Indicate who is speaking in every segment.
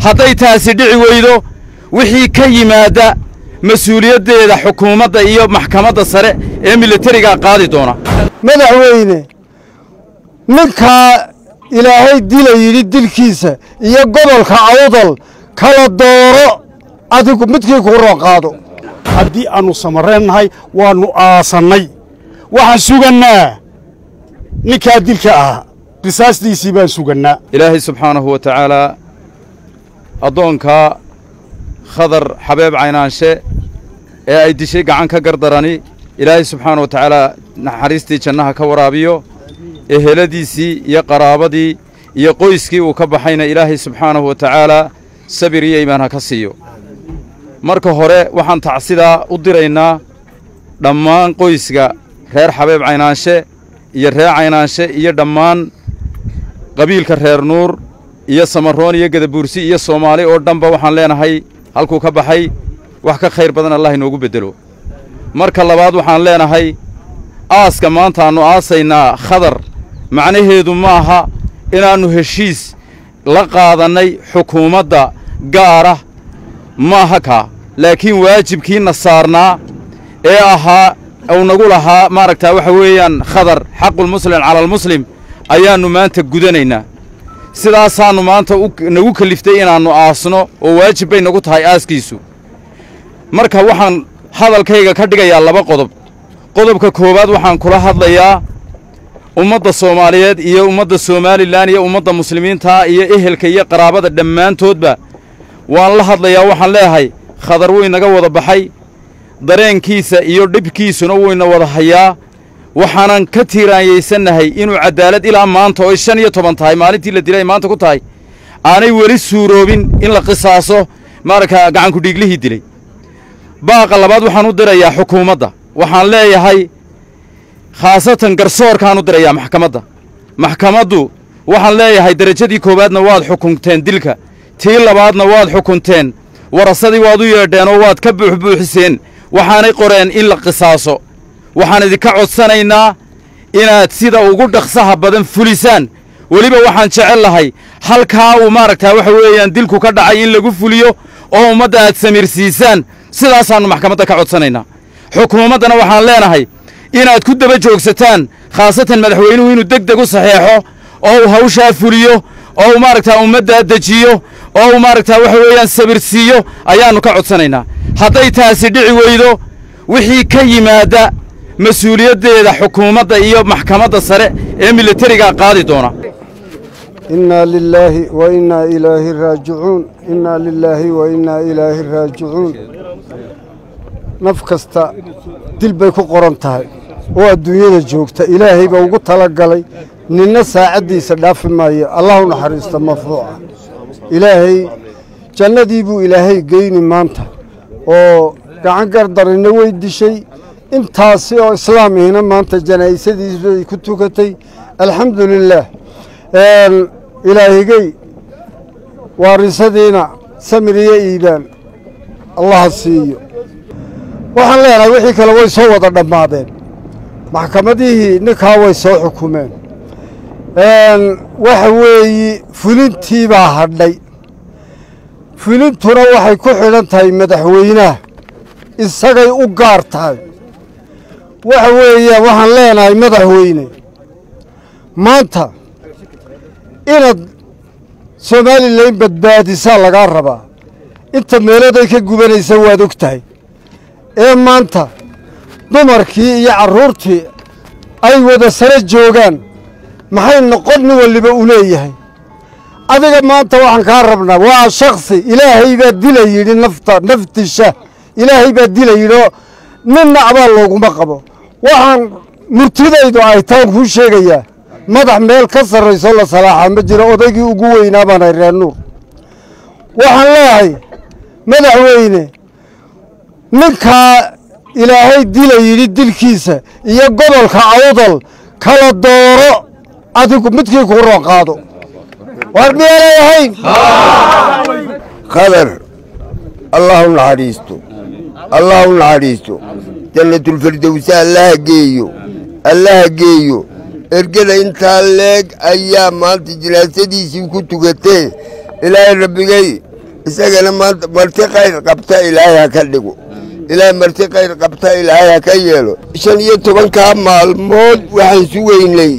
Speaker 1: hadday taasi dhici weydo wixii ka yimaadda mas-uuliyaddeeda xukuumadda iyo maxkamadda sare ee militarigaa qaadi doona
Speaker 2: madaxweyne ninkaa ilaahay dila yidhi dilkiisa iyo gobolka awdal kala dooro adigu midkii kuu roo qaado
Speaker 3: haddii aannu samareennahay waannu aasannay waxaan sugannaa ninkaa dilka ahaa qisaastiisii baan sugannaa
Speaker 1: ilaahay subxaanahu wa tacaalaa addoonkaa khadar xabeeb caynaanshe ee ay dishay gacan ka gardarani ilaahay subxaana wa tacaalaa naxariistii jannaha ka waraabiyo eheladiisii iyo qaraabadii iyo qoyskii uu ka baxayna ilaahay subxaanahu wa tacaalaa sabir iyo iimaan ha ka siiyo marka hore waxaan tacsidaa u diraynaa dhammaan qoyska reer xabeeb caynaanshe iyo reer caynaanshe iyo dhammaan qabiilka reer nuur iyo samaroon iyo gadabuursi iyo soomaali oo dhanba waxaan leenahay halkuu ka baxay wax ka khayr badan allah inoogu beddelo marka labaad waxaan leenahay aaska maantaannu aasaynaa khadar macnaheedu ma aha inaannu heshiis la qaadannay xukuumadda gaara maaha kaa laakiin waajibkiina saarnaa ee ahaa uu nagu lahaa maaragtaa waxa weeyaan khadar xaqulmuslim cala almuslim ayaannu maanta gudanaynaa sidaasaannu maanta nagu keliftay inaannu aasno oo waajib bay nagu tahay aaskiisu marka waxaan hadalkayga ka dhigayaa laba qodob qodobka koowaad waxaan kula hadlayaa ummadda soomaaliyeed iyo ummadda somalilan iyo ummadda muslimiinta iyo ehelka iyo qaraabada dhammaantoodba waan la hadlayaa waxaan leeyahay khadar wuu inaga wada baxay dareenkiisa iyo dhibkiisuna wuu ina wada hayaa waxaanan ka tiiraanyaysannahay inuu caddaalad ilaa maanta oo shan iyo toban tahay maalintii la dilay ay maanta ku tahay aanay weli suuroobin in la qisaaso maaragtaa gacankudhiiglihii dilay baaqa labaad waxaan u dirayaa xukuumadda waxaan leeyahay khaasatan garsoorkaan u dirayaa maxkamadda maxkamaddu waxaan leeyahay derajadii koowaadna waad xukunteen dilka tii labaadna waad xukunteen warasadii waad u yeedheen oo waad ka buuxbuuxiseen waxaanay qoreen in la qisaaso waxaan idinka codsanaynaa inaad sida ugu dhaqsaha badan fulisaan weliba waxaan jecel lahay halkaa uu maaragtaa waxa weeyaan dilku ka dhacay in lagu fuliyo oo ummadda aad samirsiisaan sidaasaannu maxkamadda ka codsanaynaa xukuumaddana waxaan leenahay inaad ku daba joogsataan khaasatan madaxweynuhu inuu deg deg u saxeexo oo uu hawshaa fuliyo oo uu maaragtaa ummaddaa dejiyo oo uu maaragtaa waxa weeyaan sabirsiiyo ayaannu ka codsanaynaa hadday taasi dhici weydo wixii ka yimaadda mas-uuliyaddeeda xukuumadda iyo maxkamadda sare ee militarigaa qaadi doona
Speaker 2: innaa lilaahi wa innaa ilaahi raajicuun innaa lilaahi wa innaa ilaahi raajicuun naf kasta dil bay ku qoran tahay oo adduunyada joogta ilaahay baa ugu tala galay ninna saacaddiisa dhaafi maayo allah u naxariista marfuuca ilaahay jannadii buu ilaahay geyni maanta oo gacan gardarina way dishay intaasi oo islaamihiina maanta janaa'isadiisbay ku tukatay alxamdu lilaah ilaahigey waarisadiina samir iyo iibaan allaha siiyo waxaan leenahay wixii kale way soo wada dhammaadeen maxkamadihii ninkaa way soo xukumeen waxa weeyi fulintii baa hadhay fulintuna waxay ku xidhan tahay madaxweynaha isagay u gaar tahay waxa weeyaan waxaan leenahay madaxweyne maanta inaad somalilan badbaadisaa lagaa rabaa inta meeloday ka gubanaysa waad og tahay ee maanta dumarkii iyo carruurtii ay wada sare joogaan maxay noqon nin waliba u leeyahay adiga maanta waxaan kaa rabnaa waa shaksi ilaahay baa dila yidhi nafta naftisha ilaahay baa dila yidhi oo ninna abaal looguma qabo waxaan murtidaydu ay taan kuu sheegayaa madax meel ka sarraysoo la salaaxaa ma jiro odaygii ugu weynaa baanay reer nuur waxaan leeyahay madaxweyne ninkaa ilaahay dila yidhi dilkiisa iyo gobolka awdal kala dooro adigu midkii kuu roo qaado war miyaanay ahayn
Speaker 4: qadar allah u naxariisto allah u naxariisto jannatulfirdowsa allaha geeyo allaha geeyo ergada intaa leeg ayaa maanta jinaasadiisii ku tukatee ilaahay rabbigay isagana maanta marti khayr qabta ilaahay ha ka dhigo ilaahay marti khayr qabta ilaahay ha ka yeelo shan iyo tobankaa maalmood waxaan sugaynay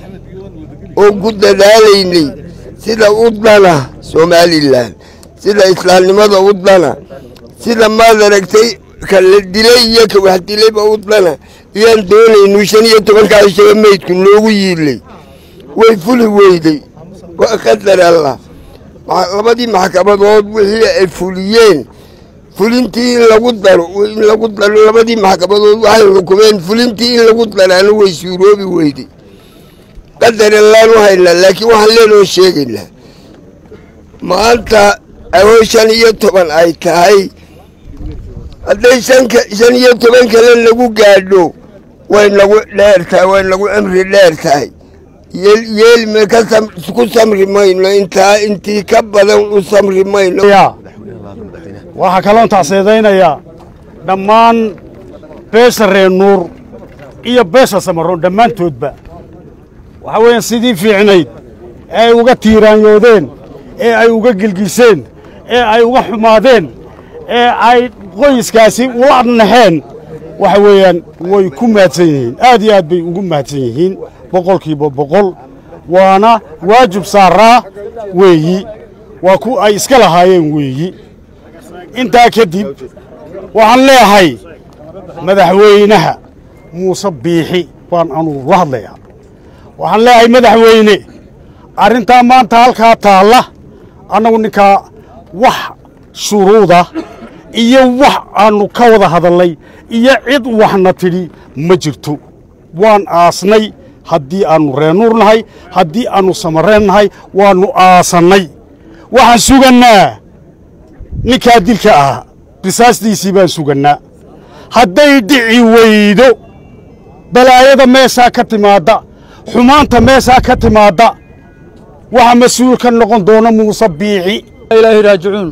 Speaker 4: oo ku dadaalaynay sida u dana somalilan sida islaamnimada u dana sida maad aragtay ka la dilay iyo ka wax dilayba u dana iyaan doonaynu shan iyo tobankaa shaba meydku noogu yiilay way fuli weyday waa qadar allah labadii maxkamadood wixii ay fuliyeen fulintii in lagu daro in lagu daro labadii maxkamadood waxay xukumeen fulintii in lagu daraana way suuroobi weyday qadar allaanu haynaa laakiin waxaan leenoo sheegaynaa maanta awoo shan iyo toban ay tahay hadday shanka shan iyo toban kale lagu gaadho way nagu dheer tahay way nagu cimri dheer tahay yeelme ku samri mayno intaa intii ka badan u samri mayno
Speaker 3: waxaa kaloon tacseedaynayaa dhammaan beesha reer nuur iyo beesha samaroon dhammaantoodba waxaa weeyaan sidii fiicnayd ee ay uga tiiraanyoodeen ee ay uga gelgiseen ee ay uga xumaadeen ee ay qoyskaasi ula naxeen waxa weeyaan way ku mahadsan yihiin aad iyo aad bay ugu mahadsan yihiin boqolkiiba boqol waana waajib saaraa weeyi waa ku ay iska lahaayeen weeyi intaa kadib waxaan leeyahay madaxweynaha muuse biixi baan anugu la hadlayaa waxaan leeyahay madaxweyne arrintaa maanta halkaa taalla annagu ninkaa wax shuruuda iyo wax aannu ka wada hadalnay iyo cid waxna tidhi ma jirto waan aasnay haddii aannu reenuur nahay haddii aannu samareen nahay waannu aasannay waxaan sugannaa ninkaa dilka ahaa risaastiisii baan sugannaa hadday dhici weydo balaayada meeshaa ka timaadda xumaanta meeshaa ka timaadda waxa mas-uul ka noqon doona muuse biixi
Speaker 5: ilaahi raajicuun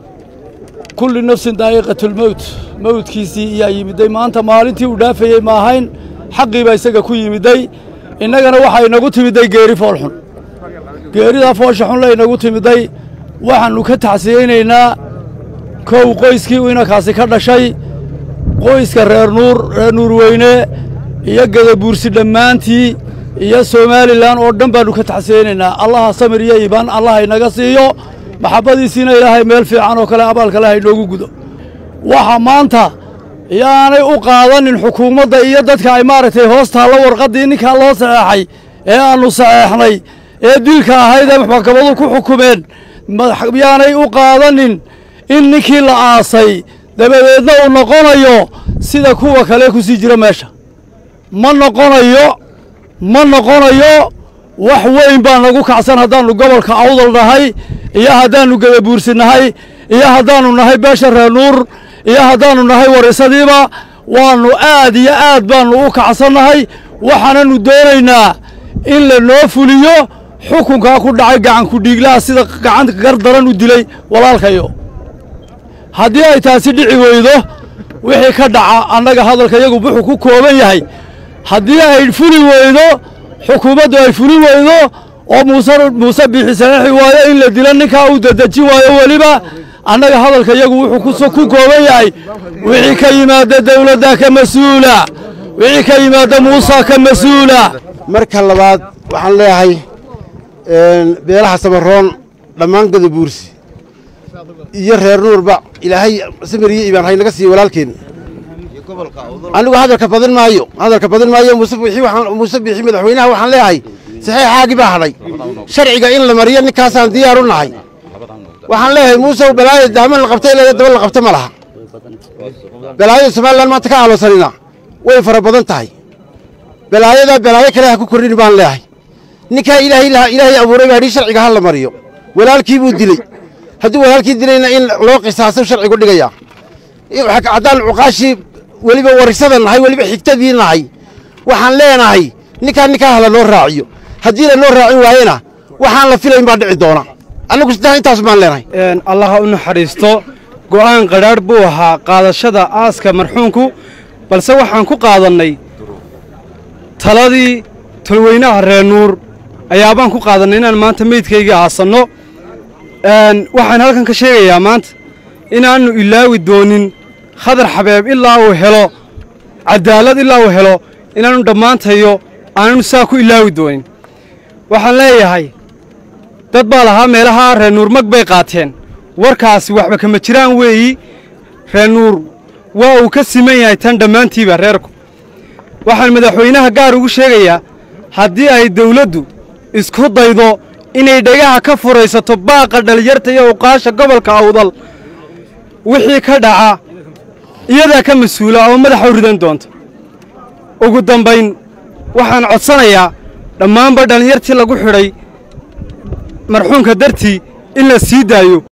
Speaker 5: kulli nafsin daa'iqatulmowt mowdkiisii iyaa yimiday maanta maalintii uu dhaafayey ma ahayn xaqii baa isaga ku yimiday innagana waxaa inagu timiday geeri foolxun geeridaa foosha xunla inagu timiday waxaannu ka tacsiyeynaynaa kow qoyskii uu inankaasi ka dhashay qoyska reer nuur reer nuurweyne iyo gadabuursi dhammaantii iyo somalilan oo dhan baannu ka tacsiyeynaynaa allaha samir iyo iibaan allah inaga siiyo maxabbadiisiina ilaahay meel fiican oo kale abaalkale ha inoogu gudo waxa maanta yaanay u qaadanin xukuumadda iyo dadka ay maaragtay hoos taalla warqaddii ninkaa loo saxeexay ee aannu saxeexnay ee dilka ahayd ee maxkamadu ku xukumeen yaanay u qaadanin in ninkii la aasay dabadeedna uu noqonayo sida kuwa kale ku sii jira meesha ma noqonayo ma noqonayo wax weyn baa nagu kacsan haddaannu gobolka awdal nahay iyo haddaannu gadabuursi nahay iyo haddaannu nahay beesha reer nuur iyo haddaannu nahay warisadiiba waannu aad iyo aad baannu u kacsannahay waxaananu doonaynaa in la noo fuliyo xukunkaa ku dhacay gacanku dhiiglaha sida gacanta gar daran u dilay walaalkayo haddii ay taasi dhici weydo wixii ka dhaca annaga hadalka yagu wuxuu ku kooban yahay haddii ay fuli weydo xukuumaddu ay fuli weydo oo muuse muuse biixi saxiixi waayo in la dilo ninkaa uu dedeji waayo weliba annaga hadalka yagu wuxuu ku kooban yahay wixii ka yimaada dawladda ka mas-uula wixii ka yimaada muusa ka mas-uula
Speaker 2: marka labaad waxaan leeyahay beelaha samaroon dhammaan gadabuursi iyo reer nuurba ilaahay samir iyo iibaan haynaga siiye walaalkeen anigu hadalka badin maayo hadalka badin maayo muuse biixi waxaan muuse biixi madaxweynaha waxaan leeyahay saxiixaagii baa hadhay sharciga in la mariyo ninkaasaan diyaar u nahay waxaan leeyahay muuse balaaya daaman la qabta ilaa daba la qabta ma laha balaayada somalilan maanta ka aaloosanina way fara badan tahay balaayada balaayo kale ha ku kordhin baan leeyahay ninkaa ilaahay ilaahay abuuray baa yidhi sharciga ha la mariyo walaalkii buu diley hadduu walaalkii dilayna in loo qisaaso sharcigu dhigaya haddaan cuqaashii weliba warisada nahay weliba xigtadii nahay waxaan leenahay ninkaa ninkaa hala noo raaciyo haddii la noo raacin waayena waxaan la filayn baa dhici doona annagu saddex intaas baan leenahay
Speaker 6: allaha u naxariisto go'aan qadhaadh buu ahaa qaadashada aaska marxuumku balse waxaan ku qaadannay taladii tolweynaha reer nuur ayaabaan ku qaadannay inaan maanta meydkayga aasanno waxaan halkan ka sheegayaa maanta inaannu ilaawi doonin khadar xabeeb ilaa uu helo cadaalad ilaa uu helo inaannu dhammaantayo aananu saa ku ilaawi doonin waxaan leeyahay dad baa lahaa meelaha reer nuur mag bay qaateen warkaasi waxba kama jiraan weeyi reer nuur waa uu ka siman yahay tan dhammaantiiba reerku waxaan madaxweynaha gaar ugu sheegayaa haddii ay dawladdu isku daydo inay dhagaha ka furaysato baaqa dhalinyarta iyo uqaasha gobolka awdal wixii ka dhaca iyadaa ka mas-uula oo madaxa u ridan doonta ugu dambayn waxaan codsanayaa dhammaanba dhallinyartii lagu xidhay marxuumka dartii in la sii daayo